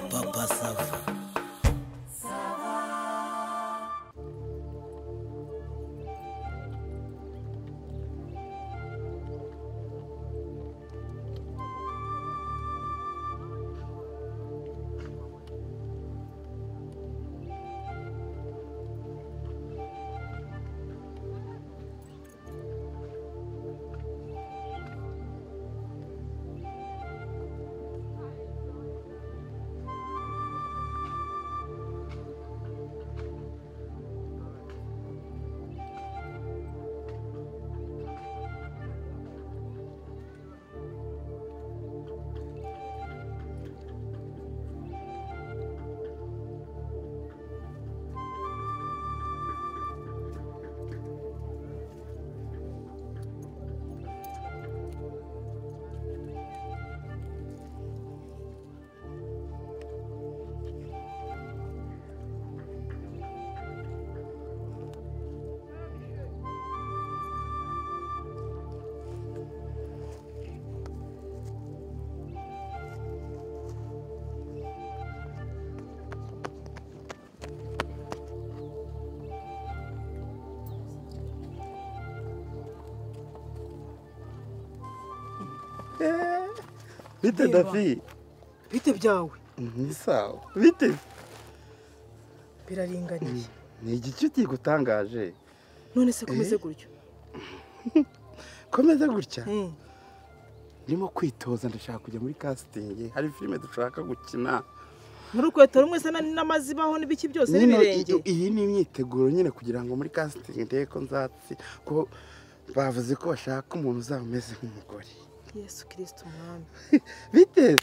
Papa Sava. Bite Davi? bite byawe Ni sawa. Bite? biraringaniye Ni igice kigutangaje. none se komeze gutyo Komeza gutya. Mm. Ndimo kwitoza ndashaka kujya muri casting. Hari filime dushaka gukina. muri urukweto rumwe se na- n'amazibaho n'ibiki byose Nyine n'ibirenge i- iyi ni imyiteguro nyine kugira ngo muri casting ndebe ko nzatsi ko bavuze ko bashaka umuntu uzaba umeze nk'umugore. yesu kirisito umwami Bite?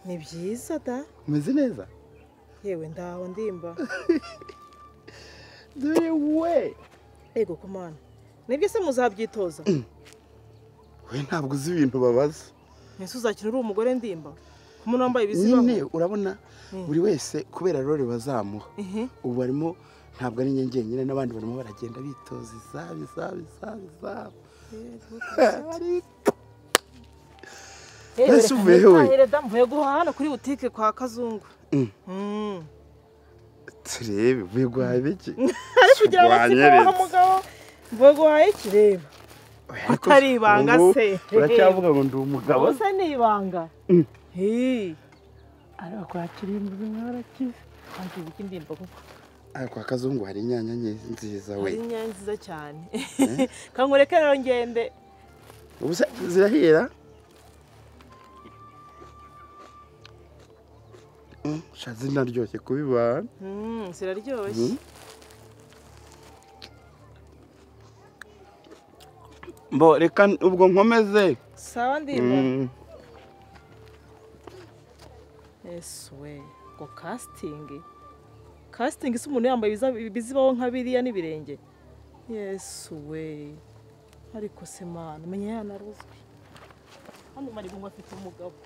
ni byiza da Umeze neza? yewe ndaho ndimba Dore we. yego kumana nibyo se muzabyitoza We ntabwo uzi ibintu babaza. mbese uzakina uri umugore ndimba umuntu wambaye ibizibaho nyine urabona buri wese kubera role bazamuha ubu barimo ntabwo ari njye njyenyine n'abandi barimo baragenda bitoza izabo izabo izabo izabo Eh, Mbese reka uvuye hewe? nitahire da, mvuye guhaha hano kuri butike kwa kazungu Mm. Mm. turebe uvuye guhaha ibiki ariko ugira abasigaho Urwanyeretse. mugabo mvuye guhaha iki reba Ariko Atari ibanga ubu se. uracyavuga ngo ndi umugabo ubu se ni ibanga Hey. ariko kwakiriye imbuga mwarakize wagize iki ndimba koko ariko kwa kazungu hari inyanya nke nziza we ari inyanya nziza cyane kankureke rero ngende ubu se zirahera Mm, sha zinaryoshye kubibana Mm, ziraryoshye mbo reka n- ubwo nkomeze sawa ndimba Mm, ese we ngo kasitingi kasitingi se umuntu yambaye ibiza- ibizibaho nka biriya n'ibirenge yesu we ariko se mana menya yanaruzwe hano maribungu afite umugabo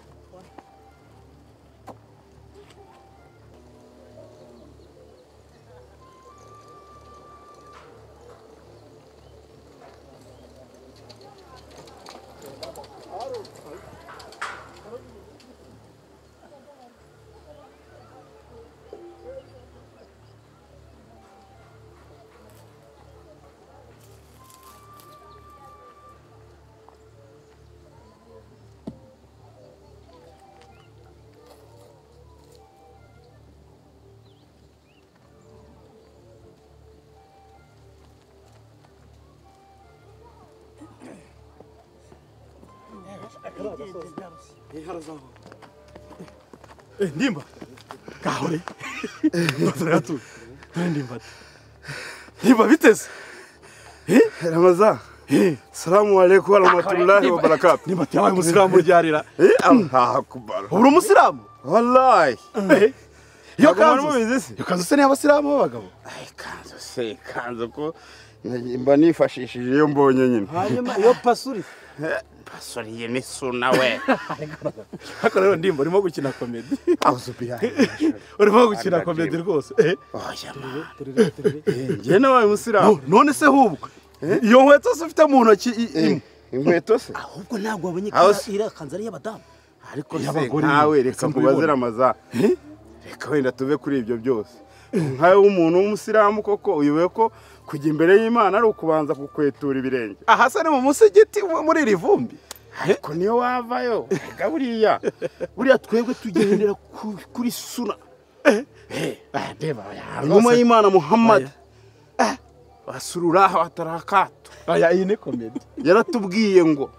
ndimba kahure turatu ndimba ndimba biteze ramaza salamu alaikum warahmatullahi wabarakatu ndimba yabaye umusilamu ryarira Eh, allah akbar uri umusilamu wallahi iyo Ntabwo mwari kanzu mubizi se? iyo kanzu se n'iy'abasilamu b'abagabo Ay, kanzu se kanzu ko na- mba nifashishije iyo mbonye nyine hanyuma iyo pasuri pasoriye ni suna we ariko rero ndimba urimo gukina komedi auzubillahi urimo gukina komedi rwose Eh, oya ma turere turere njye nabaye umusilamu no- none se hubwo iyo nkweto se ufite mu ntoki i- Eh, imwe inkweto se ahubwo ntabwo wabonye ko House. iriya kanzu ari iy'abadamu ariko se Y'abagore nkawe nyine, reka sinzi mbaze kubibona. ramaza reka wenda tuve kuri ibyo byose nkawe w'umuntu w'umusilamu koko uyobewe ko kujya imbere y'imana ari ukubanza kukwetura ibirenge aha se ni mu musigiti muri iri vumbi ariko niyo wavayo reka buriya buriya twebwe tugendera ku- kuri suna Ah, reba aya ingoma rwose- y'imana muhammad basururaho atarakato aya iyi ni komedi yaratubwiye ngo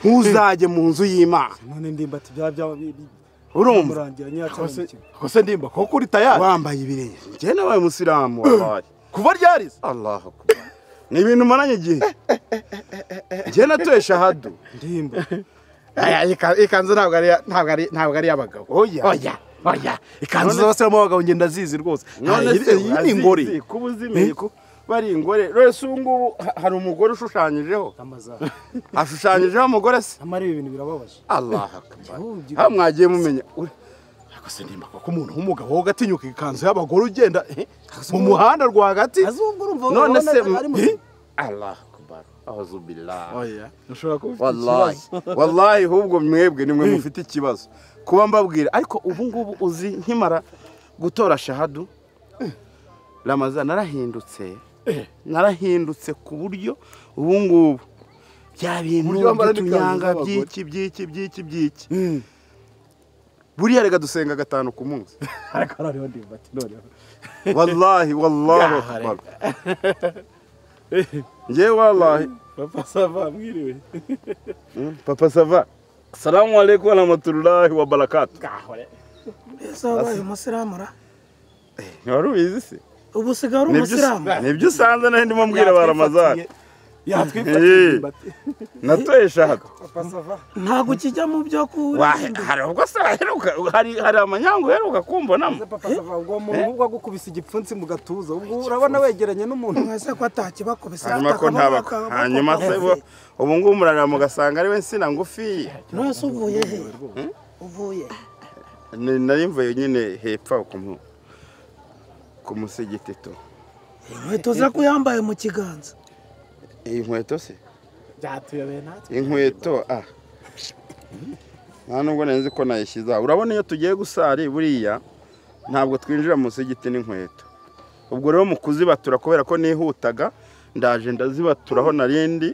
ntuzajye mu nzu y'imana none ndimba ati byaba byaba bi- bi- urumva bimurangira nyiratsa umukino ko se ndimba koko uri tayari wambaye ibirenge njyewe nabaye umusilamu wabaye kuva ryarize allahu akbar ni ibintu umaranye igihe njyewe natuye shahadu ndimba aya iyi ka- iyi kanzu ntabwo ari iya- ntabwo ari ntabwo ari iy'abagabo Oya. oya oya ikanzu zose mu bagabo ngenda zizi rwose none Iyi- se iyi ni ingori kuba uzimeye ko bari ingore rwose ubu ngubu ha- hari umugore ushushanyijeho amazaha ashushanyijeho umugore se amara ibi bintu birababaje allahu akbar Ahubwo- aho mwagiye mumenya Uri- ariko se ndimba koko umuntu w'umugabo wo gatinyuka ikanzu y'abagore ugenda eh, mu muhanda rwagati azubwo urumva none urabona se ari mu- muzima allahu akbar ahuzubillah oya ushobora kuba ufite wallahi ikibazo wallahi ahubwo mwebwe nimwe mufite ikibazo kuba mbabwira ariko ubu ngubu uzi nkimara gutora shahadu ramaza narahindutse narahindutse ku buryo ubu ngubu bya bintu Uburyo wambara n'ikanzu by'utunyanga z'abagore. by'iki by'iki by'iki by'iki buriya reka dusenga gatanu ku munsi ariko noneho ndimba ati noneho wallahi wallahi Yaha, reka. akbar ngewe wallahi papa sava mwiriwe papa sava salamu alaikum warahmatullahi wabarakatu mbese wabaye umusilamu ra ntiwari ubizi se ubu usigaye uri Nibyo- umusilamu nibyo usanze nawe ndimo mbwira ba ramazani yatwifatiye ndimba ati natuye shahadu papa sava ntabwo ukijya mu byo kurinda hari ubwo se waheruka hari hari amanyangu uheruka kumbonamo maze papa sava ubwo muntu ubwo agukubise igipfunsi mu gatuza ubwo urabona wegeranye n'umuntu mwese ko atakibakubise hanyuma ko ntabako hanyuma se ubu- ubu ngubu murarira mugasanga ari we nsina ngufi nose uvuye he uvuye Ni- nari mvuye nyine hepfo aho ku mu- ku musigiti tu inkweto ze ko yambaye mu kiganza iyi nkweto se byatuyobeye natwe inkweto ah nta nubwo nari nzi ko nayishyize aho urabona iyo tugiye gusari buriya ntabwo twinjira munsi y'igiti n'inkweto ubwo rero mu kuzibatura kubera ko nihutaga ndaje ndazibaturaho narindi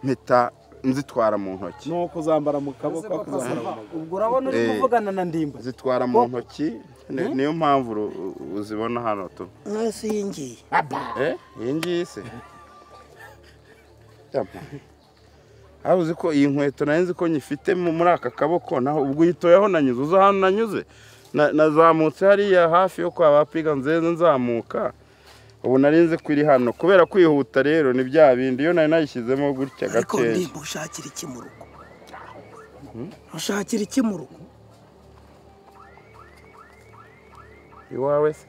mpita nzitwara mu ntoki nuko uzambara mu Maze kaboko papa akuzambara sava ubwo urabona uri Eh. kuvugana na ndimba zitwara mu ntoki ni- niyo mpamvu uru- uzibona hano tu nose iyi ngiyi Eh, iyi ngiyi se Yampa. Hari uzi ko iyi nkweto nari nzi ko nyifite mu- muri aka kaboko naho ubwo uyitoyeho nanyuze uza ahantu nanyuze Na- nazamutse hariya hafi yo kwa bapiga nzeze nzamuka ubu nari nzi ko iri hano kubera kwihuta rero ni bya bindi iyo nari nayishyizemo gutya ariko gakeya ndimba ushakira iki mu rugo ushakira iki mu rugo iwawe se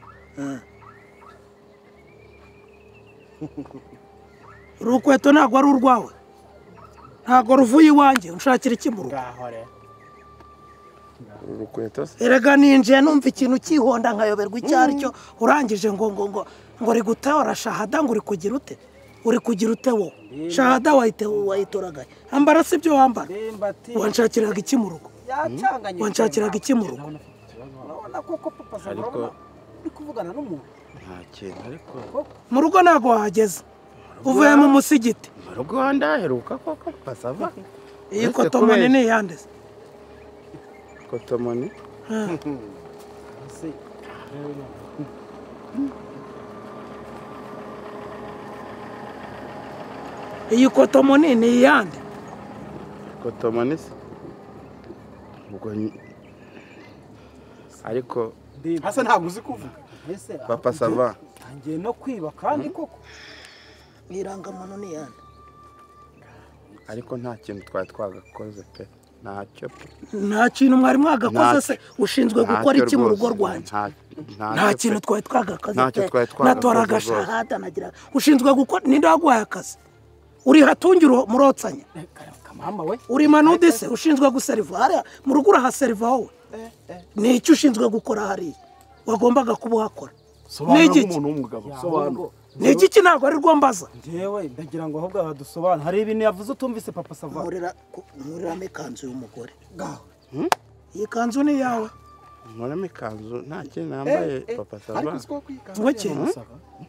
urukweto ntabwo ari urwawe ntabwo ruvuye iwanjye ushakira iki mu rugo uru rukweto se erega ninjiye numva ikintu cyihonda nkayoberwa icyo ari cyo urangije ngo ngo ngo ngo uri gutora shahada ngo uri kugira ute uri kugira ute wowe shahada wayite wayitoragaye ambara si ibyo wambara ndimba ati wanshakiraga iki mu rugo yacanganye wanshakiraga iki mu rugo urabona koko papa sava Ariko- urabona uri kuvugana n'umuntu nta kintu ariko mu rugo ntabwo wahageze uvuye mu musigiti mu rugo ndaheruka koko basava iyi Uretse koto kubeshya. manini yanditse kotomoni ese iyi koto manini yande kotomoni se ubwo nyi- ariko ndimba hasa ntabwo uzi kuvuga ese papa sava ngiye no kwiba kandi koko irangamuntu ni yande ariko nta kintu twari twagakoze pe ntacyo pe nta kintu mwari mwagakoze Ntacyo. se ushinzwe gukora iki mu rugo rwanjye nta kintu twari twagakaze Ntacyo pe. twari twagakoze natoraga rwose. shahada nagira ushinzwe gukora ninde waguhaye akazi uri hatungira murotsanya kamama we uri manude se ushinzwe guseriva hariya mu rugo urahaseriva wowe ni iki ushinzwe gukora hariya wagombaga kuba uhakora ni sobanura iki nk'umuntu w'umugabo sobanura ni iki ntabwo ari rwo mbaza ngewe ndagira ngo ahubwo aha dusobanure hari ibintu yavuze utumvise papa sava muriramo ikanzu y'umugore iyi kanzu ni iyawe nkoramo ikanzu nta kintu nambaye papa sava ngoke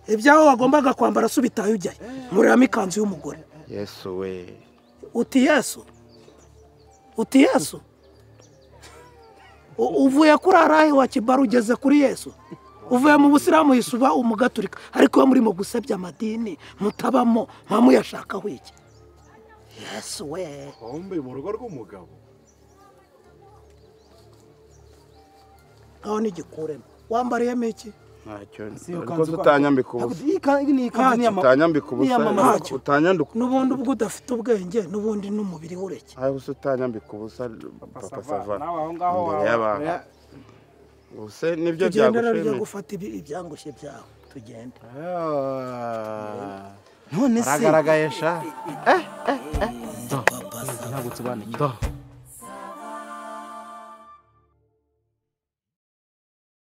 ibyawe wagombaga kwambara se ubitaye ujyayo nkoreramo ikanzu y'umugore yesu we uti yesu uti yesu U- uvuye kuri arahe wa kibara ugeze kuri yesu uvuye mu busiramu yisuba umugaturika ariko iyo murimo gusebya amadini mutabamo muba muyashakaho iki yesu we wambaye mu rugo rw'umugabo ngaho n'igikuremo wambariyemo iki ntacyo Si iyo ariko kanzu kwa- tutanyambika ubusa Ntabwo- iyi ka- iyi ni ikanzu ni iya mama. utanyambika ubusa Niyamamaza. ariko utanyanduka n'ubundi ubwo udafite ubwenge n'ubundi n'umubiri w'ureke ariko se utanyambika ubusa papa sava nawe aho ngaho imbere waba- y'abantu ubuse nibyo tugendera ryo byagushimye gufata ibi- ibyangushye byawe tugende none se aragaragaye sha papa ntabwo nsobanukiwe Nda.